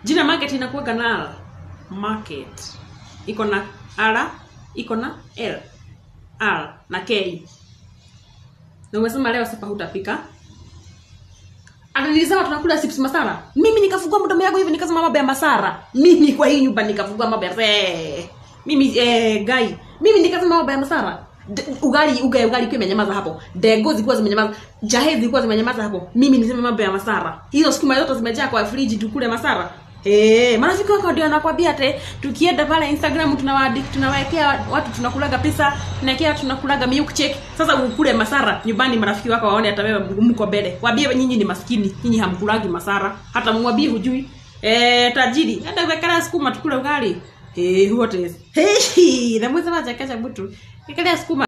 jina market inakuwaga na r market iko na r iko na l r na k na umesema leo sapa hutapika ananilisema tunakula chips masara mimi nikafungua mdomo yangu hivi nikasema mambo ya masara mimi kwa hii nyumba nikafungua mambo ya eh, mimi eh, gai mimi nikasema mambo ya masara D- ugali ugali ugali kwa imenyamaza hapo dego zilikuwa zimenyamaza jahe zilikuwa zimenyamaza hapo mimi nisema mambo ya masara hizo sukuma zote zimejaa kwa friji tukule masara Eh, marafiki wako ndio anakwambia ate tukienda pale Instagram tunawaadi tunawekea watu tunakulaga pesa, tunawekea tunakulaga milkshake. Sasa ukule masara nyumbani marafiki wako waone hata wewe mko mbele. Waambie nyinyi ni maskini, nyinyi hamkulagi masara. Hata mwambie hujui. Eh, tajiri, hata wekala sukuma tukule ugali. Eh, what is? Hey, na mweza wacha kesha mtu. Wekelea sukuma